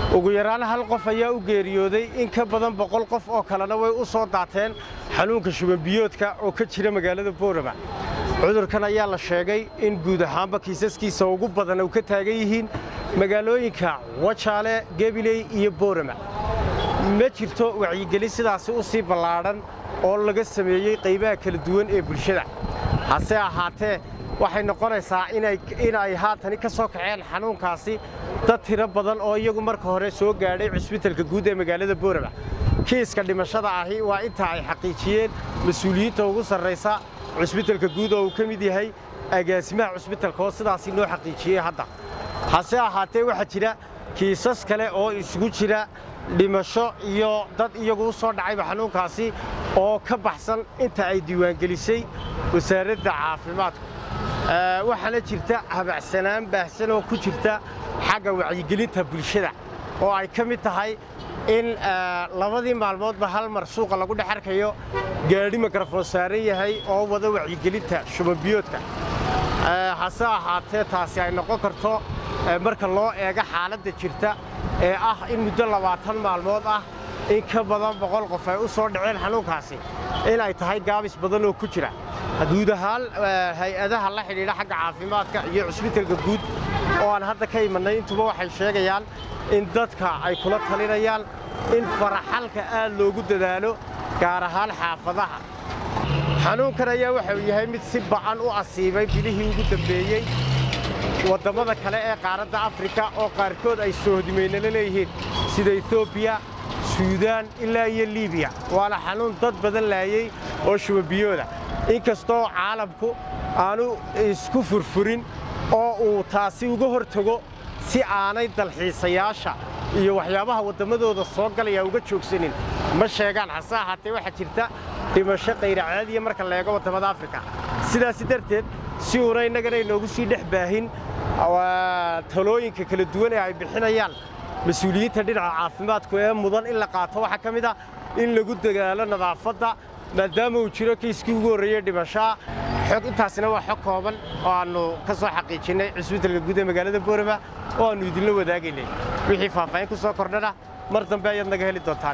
ugu yaraan hal qof ayaa u geeriyooday in ka badan boqol qof oo kalena way u soo daateen xanuunka shubanbiyoodka oo ka jira magaalada boorama cudurkan ayaa la sheegay in guud ahaanba kiisaskiisa ugu badan u ka taagan yihiin magaalooyinka wajaale gebiley iyo boorama ma jirto wacyigelin sidaasi u sii ballaadhan oo laga sameeyey qaybaha kala duwan ee bulshada hase ahaatee waxay noqonaysaa inay haatani ka soo kaceen xanuunkaasi dad tiro badan oo iyagu marka hore soo gaadhay cusbitalka guud ee magaalada boorama kiiska dhimashada ahi waa inta ay xaqiijiyeen mas-uuliyiinta ugu sarraysa cusbitalka guud oo uu ka mid yahay agaasimaha cusbitalka oo sidaasi noo xaqiijiyey hadda hase ahaatee waxaa jira kiisas kale oo isugu jira dhimasho iyo dad iyagu u soo dhacayba xanuunkaasi oo ka baxsan inta ay diiwaangelisay wasaaradda caafimaadku waxaana jirta habacsanaan baahsan oo ku jirta xagga wacyigelinta bulshada oo ay ka mid tahay in labadii maalmoodba hal mar suuqa lagu dhex arkayo gaadhi mikrafoon saaran yahay oo wada wacyigelinta shubanbiyoodka hase ahaatee taasi ay noqon karto marka loo eego xaaladda jirta ee ah in muddo labaatan maalmood ah in ka badan boqol qof ay u soo dhaceen xanuunkaasi in ay tahay gaabis badan oo ku jira guud ahaan hay-adaha la xidhiidha xagga caafimaadka iyo cusbitalka guud oo aan hadda ka imannay intuba waxay sheegayaan in dadka ay kula talinayaan in faraxalka aad loogu dadaalo gaar ahaan xaafadaha xanuunkan ayaa waxau yahay mid si ba'an u asiibay bilihii ugu dambeeyey waddammada kale ee qaaradda afrika oo qaarkood ay soohodimaynala leeyihiin sida etoobiya suudaan ilaa iyo liibiya waana xanuun dad badan laayey oo shubabiyooda inkastoo caalamku aanu isku furfurin oo uu taasi uga hor tago si aanay dalxiisayaasha iyo waxyaabaha wadammadooda soo galaya uga joogsanin ma sheegaan hase ahaatee waxaa jirta dhimasho qayracaadiya marka la eego waddamada afrika sidaasi darteed si uuna innagana inoogu sii dhex baahin talooyinka kala duwan ee ay bixinayaan mas-uuliyiinta dhinaca caafimaadku ee mudan in la qaato waxaa ka mid ah in lagu dadaalo nadaafadda maadaama uu jiro kiiskii ugu horreeyey dhimashaa xog intaasina waa xog kooban oo aannu ka soo xaqiijinnay cusbitalka guud ee magaalada boorama oo aannu idinla wadaagaynay wixii faahfaahin ku soo kordhana mar dambe ayaad naga heli doontaan